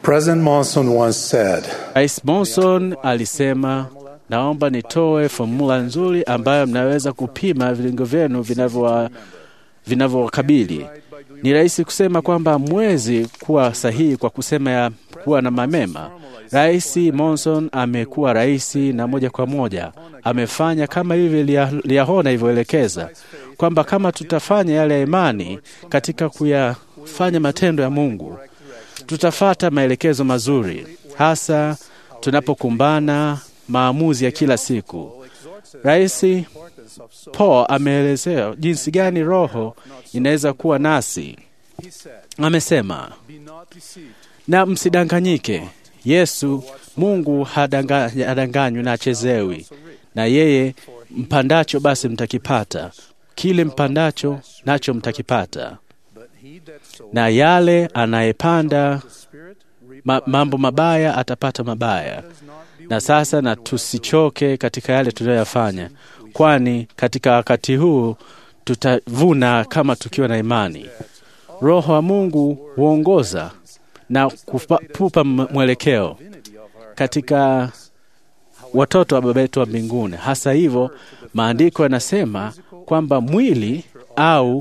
President Monson once said, Rais Monson alisema, naomba nitoe fomula nzuri ambayo mnaweza kupima vilingo vyenu vinavyowa- vinavyowakabili. Ni rahisi kusema kwamba mwezi kuwa sahihi kwa kusema ya kuwa na mamema. Rais Monson amekuwa rais na moja kwa moja amefanya kama hivi Lia- Liahona ilivyoelekeza kwamba kama tutafanya yale ya imani katika kuyafanya matendo ya Mungu tutafata maelekezo mazuri, hasa tunapokumbana maamuzi ya kila siku. Rais Paul ameelezea jinsi gani Roho inaweza kuwa nasi. Amesema, na msidanganyike, Yesu Mungu hadanga- hadanganywi na achezewi, na yeye mpandacho basi mtakipata, kile mpandacho nacho mtakipata na yale anayepanda ma, mambo mabaya atapata mabaya. Na sasa na tusichoke katika yale tunayoyafanya, kwani katika wakati huu tutavuna kama tukiwa na imani. Roho wa Mungu huongoza na kupa- kupa m- mwelekeo katika watoto wa Baba yetu wa mbinguni. Hasa hivyo, maandiko yanasema kwamba mwili au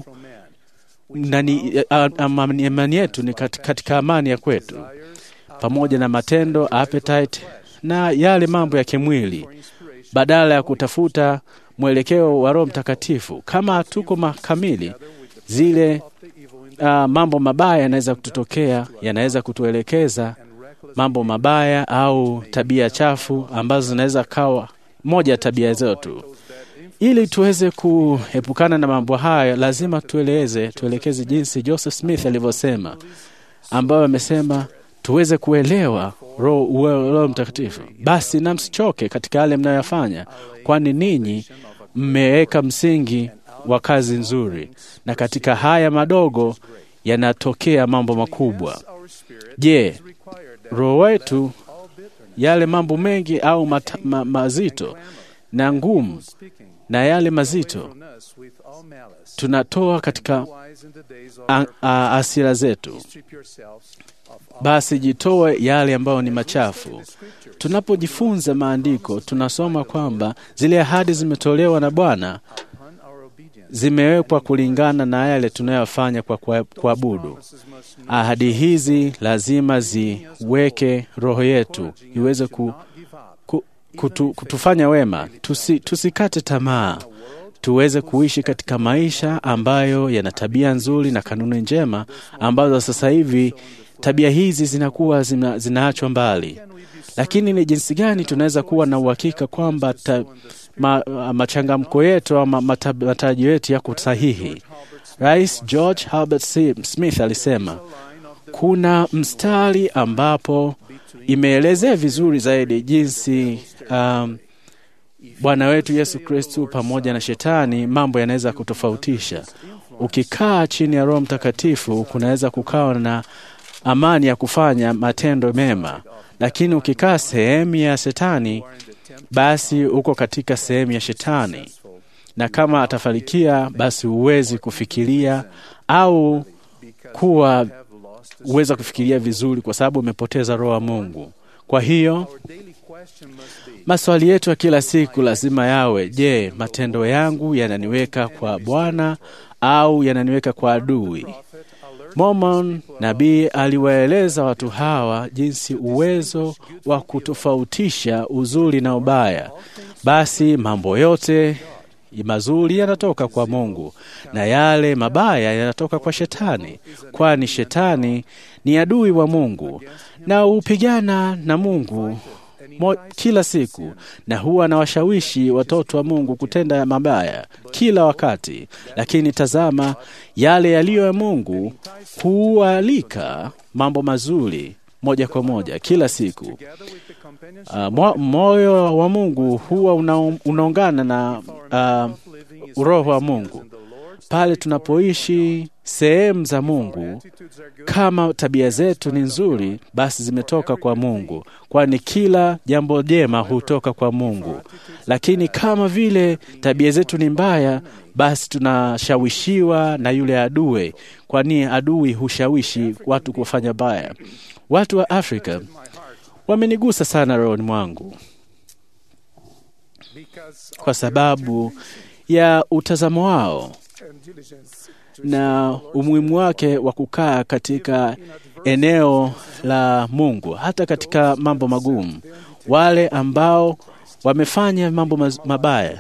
nani, a- amani imani yetu ni kat- katika amani ya kwetu, pamoja na matendo appetite na yale mambo ya kimwili, badala ya kutafuta mwelekeo wa Roho Mtakatifu. Kama hatuko makamili, zile uh, mambo mabaya yanaweza kututokea, yanaweza kutuelekeza mambo mabaya au tabia chafu ambazo zinaweza kawa moja ya tabia zetu. Ili tuweze kuepukana na mambo haya, lazima tueleze tuelekeze jinsi Joseph Smith alivyosema, ambayo amesema tuweze kuelewa Roho uwe- Roho Mtakatifu. Basi na msichoke katika yale mnayoyafanya, kwani ninyi mmeweka msingi wa kazi nzuri, na katika haya madogo yanatokea mambo makubwa. Je, roho wetu yale mambo mengi au mata, ma, mazito na ngumu na yale mazito tunatoa katika a- a- asira zetu, basi jitoe yale ambayo ni machafu. Tunapojifunza maandiko, tunasoma kwamba zile ahadi zimetolewa na Bwana zimewekwa kulingana na yale tunayofanya kwa kua- kuabudu. Ahadi hizi lazima ziweke roho yetu iweze ku, ku, kutu, kutufanya wema, tusi, tusikate tamaa, tuweze kuishi katika maisha ambayo yana tabia nzuri na kanuni njema ambazo sasa hivi tabia hizi zinakuwa zina, zinaachwa mbali. Lakini ni jinsi gani tunaweza kuwa na uhakika kwamba ta, ma, machangamko yetu ama mata- matarajio yetu yako sahihi? Rais George Herbert C- Smith alisema kuna mstari ambapo imeelezea vizuri zaidi jinsi um, Bwana wetu Yesu Kristu pamoja na shetani mambo yanaweza kutofautisha. Ukikaa chini ya Roho Mtakatifu kunaweza kukawa na amani ya kufanya matendo mema, lakini ukikaa sehemu ya shetani, basi uko katika sehemu ya shetani, na kama atafanikia, basi huwezi kufikiria au kuwa uweza kufikiria vizuri, kwa sababu umepoteza Roho wa Mungu. Kwa hiyo maswali yetu ya kila siku lazima yawe, je, matendo yangu yananiweka kwa Bwana au yananiweka kwa adui? Mormon nabii aliwaeleza watu hawa jinsi uwezo wa kutofautisha uzuri na ubaya. Basi mambo yote mazuri yanatoka kwa Mungu na yale mabaya yanatoka kwa Shetani, kwani Shetani ni adui wa Mungu na hupigana na Mungu mo, kila siku na huwa anawashawishi watoto wa Mungu kutenda mabaya kila wakati. Lakini tazama, yale yaliyo ya Mungu hualika mambo mazuri moja kwa moja kila siku. Uh, mo, moyo wa Mungu huwa una, unaungana na uh, roho wa Mungu pale tunapoishi sehemu za Mungu. Kama tabia zetu ni nzuri, basi zimetoka kwa Mungu, kwani kila jambo jema hutoka kwa Mungu. Lakini kama vile tabia zetu ni mbaya, basi tunashawishiwa na yule adui, kwani adui hushawishi watu kufanya baya. Watu wa Afrika wamenigusa sana rohoni mwangu kwa sababu ya utazamo wao na umuhimu wake wa kukaa katika eneo la Mungu hata katika mambo magumu. Wale ambao wamefanya mambo mabaya.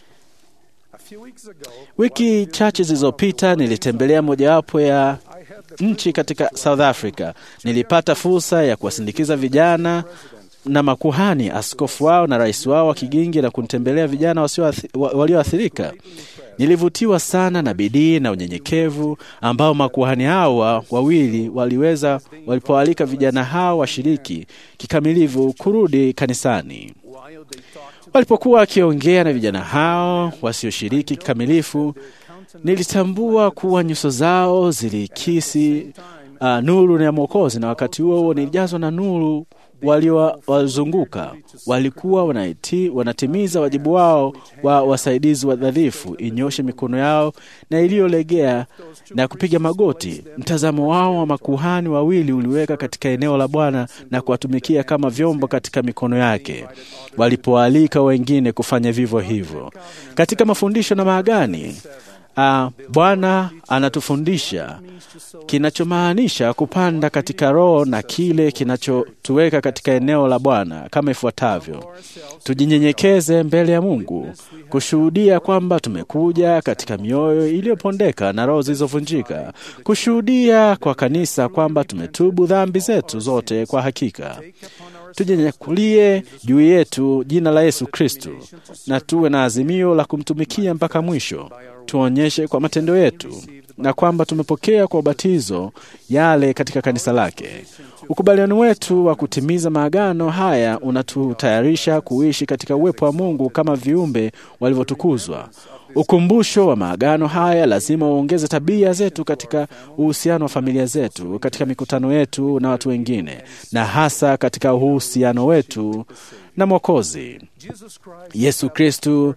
Wiki chache zilizopita nilitembelea mojawapo ya nchi katika South Africa. Nilipata fursa ya kuwasindikiza vijana na makuhani, askofu wao na rais wao wa kigingi na kunitembelea vijana walioathirika. Nilivutiwa sana na bidii na unyenyekevu ambao makuhani hao wawili waliweza walipoalika vijana hao washiriki kikamilifu kurudi kanisani. Walipokuwa wakiongea na vijana hao wasioshiriki kikamilifu, nilitambua kuwa nyuso zao zilikisi uh, nuru ya Mwokozi, na wakati huo huo nilijazwa na nuru waliowazunguka walikuwa wanaiti, wanatimiza wajibu wao wa wasaidizi wadhaifu, inyoshe mikono yao na iliyolegea na kupiga magoti. Mtazamo wao wa makuhani wawili uliweka katika eneo la Bwana na kuwatumikia kama vyombo katika mikono yake, walipoalika wengine kufanya vivyo hivyo. Katika mafundisho na maagani Uh, Bwana anatufundisha kinachomaanisha kupanda katika Roho na kile kinachotuweka katika eneo la Bwana kama ifuatavyo: tujinyenyekeze mbele ya Mungu, kushuhudia kwamba tumekuja katika mioyo iliyopondeka na roho zilizovunjika, kushuhudia kwa kanisa kwamba tumetubu dhambi zetu zote kwa hakika tujinyakulie juu yetu jina la Yesu Kristu na tuwe na azimio la kumtumikia mpaka mwisho. Tuonyeshe kwa matendo yetu na kwamba tumepokea kwa ubatizo yale katika kanisa lake. Ukubaliano wetu wa kutimiza maagano haya unatutayarisha kuishi katika uwepo wa Mungu kama viumbe walivyotukuzwa. Ukumbusho wa maagano haya lazima uongeze tabia zetu katika uhusiano wa familia zetu, katika mikutano yetu na watu wengine, na hasa katika uhusiano wetu na Mwokozi Yesu Kristu.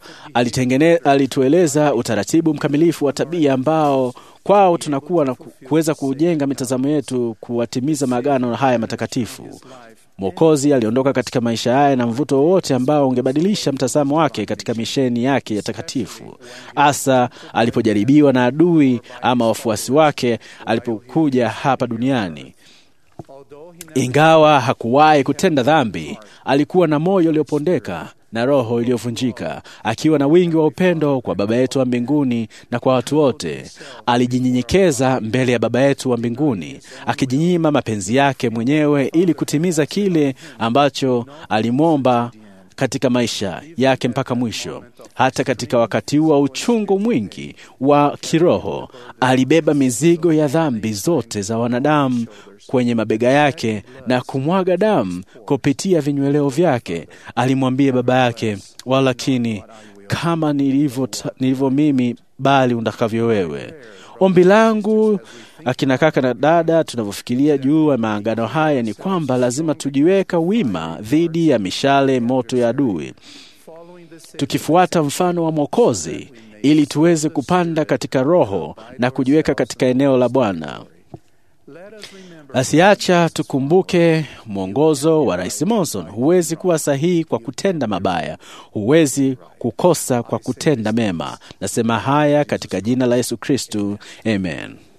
Alitueleza utaratibu mkamilifu wa tabia ambao kwao tunakuwa na kuweza kujenga mitazamo yetu kuwatimiza maagano haya matakatifu. Mwokozi aliondoka katika maisha haya na mvuto wowote ambao ungebadilisha mtazamo wake katika misheni yake ya takatifu, hasa alipojaribiwa na adui ama wafuasi wake alipokuja hapa duniani. Ingawa hakuwahi kutenda dhambi, alikuwa na moyo uliopondeka na roho iliyovunjika, akiwa na wingi wa upendo kwa Baba yetu wa mbinguni na kwa watu wote. Alijinyenyekeza mbele ya Baba yetu wa mbinguni, akijinyima mapenzi yake mwenyewe ili kutimiza kile ambacho alimwomba katika maisha yake mpaka mwisho. Hata katika wakati huu wa uchungu mwingi wa kiroho, alibeba mizigo ya dhambi zote za wanadamu kwenye mabega yake na kumwaga damu kupitia vinyweleo vyake. Alimwambia baba yake, walakini kama nilivyo, nilivyo mimi, bali utakavyo wewe. Ombi langu akina kaka na dada, tunavyofikiria juu ya maangano haya ni kwamba lazima tujiweka wima dhidi ya mishale moto ya adui, tukifuata mfano wa Mwokozi ili tuweze kupanda katika Roho na kujiweka katika eneo la Bwana. Basi acha tukumbuke mwongozo wa Rais Monson: huwezi kuwa sahihi kwa kutenda mabaya, huwezi kukosa kwa kutenda mema. Nasema haya katika jina la Yesu Kristu, amen.